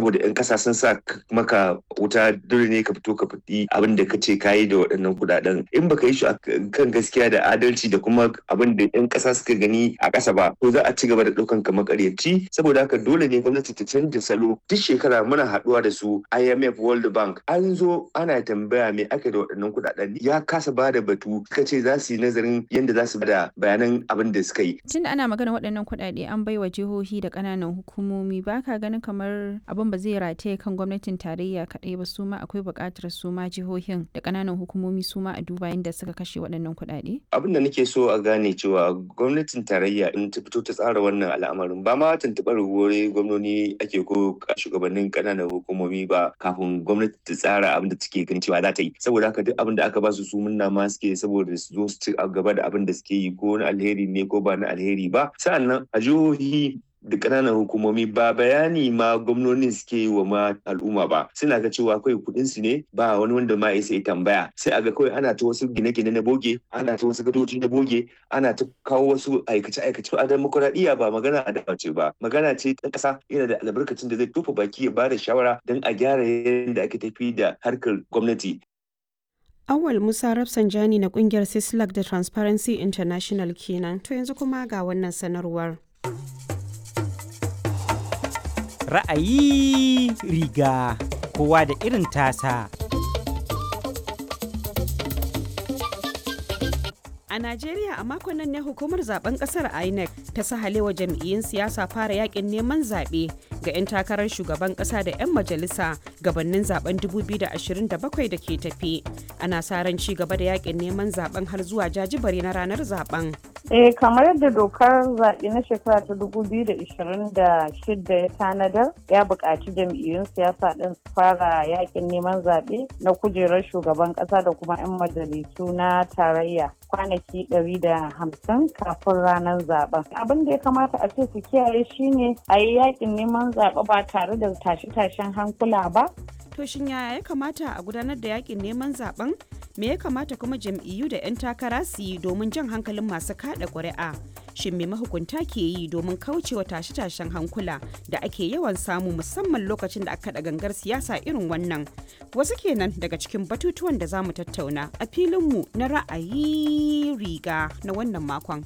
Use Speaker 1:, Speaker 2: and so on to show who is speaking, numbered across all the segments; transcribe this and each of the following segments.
Speaker 1: saboda 'yan ƙasa sun sa maka wuta dole ne ka fito ka faɗi abin da ka ce ka yi da waɗannan kuɗaɗen in baka yi shi kan gaskiya da adalci da kuma abin da 'yan ƙasa suka gani a ƙasa ba to za a ci gaba da ɗaukan ka makaryaci saboda haka dole ne gwamnati ta canja salo duk shekara muna haɗuwa da su IMF World Bank an zo ana tambaya me aka da waɗannan kuɗaɗen ya kasa ba da batu suka ce za su yi nazarin yadda za su bada bayanan abin da suka yi.
Speaker 2: Tunda ana magana waɗannan kuɗaɗe an bai wa jihohi da ƙananan hukumomi ba ka ganin kamar abin ba zai rataye kan gwamnatin tarayya kaɗai ba su ma akwai buƙatar su ma jihohin da ƙananan hukumomi su ma a duba yadda suka kashe waɗannan kuɗaɗe?
Speaker 1: Abin da nake so a gane cewa gwamnatin tarayya in ta fito ta tsara wannan al'amarin ba ma tuntuɓar wuri gwamnoni ake ko shugabannin ƙananan hukumomi ba kafin gwamnati ta tsara abin da take ganin cewa za ta yi saboda haka duk abin da aka ba su su munna ma suke saboda su zo su ci gaba da abin da suke yi ko na alheri ne ko ba na alheri ba sa'annan a jihohi da ƙananan hukumomi ba bayani ma gwamnonin suke yi wa ma al'umma ba suna ga cewa kawai kuɗin su ne ba wani wanda ma ya tambaya sai a ga kawai ana ta wasu gine-gine na boge ana ta wasu gadoji na boge ana ta kawo wasu aikace-aikace a demokuraɗiyya ba magana a ce ba magana ce ta ƙasa yana da albarkacin da zai tofa baki ya ba da shawara don a gyara yadda ake tafi da harkar gwamnati
Speaker 3: Awal Musa Rafsanjani na kungiyar Sislak da Transparency International kenan. To yanzu kuma ga wannan sanarwar.
Speaker 4: Ra'ayi riga kowa da irin tasa.
Speaker 3: A Najeriya a makon nan ne hukumar zaben kasar INEC ta sahalewa jam'iyyun siyasa fara yakin neman zaɓe ga 'yan takarar shugaban ƙasa da 'yan majalisa gabanin zaben 2027 da ke tafi. Ana sa ran ci gaba da yakin neman zaben har zuwa jajibare na ranar zaben.
Speaker 5: Eh kamar yadda dokar zaɓe na shekara ta 2026 ya tanadar ya buƙaci jam'iyyun siyasa ɗin su fara yakin neman zaɓe na kujerar shugaban ƙasa da kuma 'yan majalisu na tarayya kwanaki 150 kafin ranar zaben. Abin da ya kamata a ce su kiyaye shine a yi yakin neman zaɓe ba tare da tashe-tashen hankula ba.
Speaker 3: To shin yaya ya kamata a gudanar da yakin neman zaben? Me ya kamata kuma jam'iyyu da 'yan takara su yi domin jan hankalin masu kada ƙuri'a? Shin me mahukunta ke yi domin kaucewa tashe-tashen hankula da ake yawan samu musamman lokacin da aka da gangar siyasa irin wannan? Wasu kenan daga cikin batutuwan da za mu tattauna a filinmu na ra'ayi riga na wannan makon.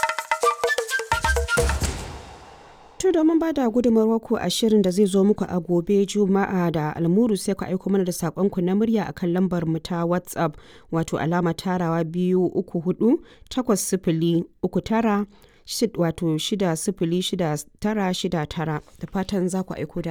Speaker 3: To domin ba da ku a shirin da zai zo muku a gobe Juma'a da almuru sai ku aiko mana da saƙonku na murya akan lambar mu ta WhatsApp wato alama tarawa biyu uku hudu takwas sifili uku tara wato shida sifili shida tara shida tara da fatan za ku aiko da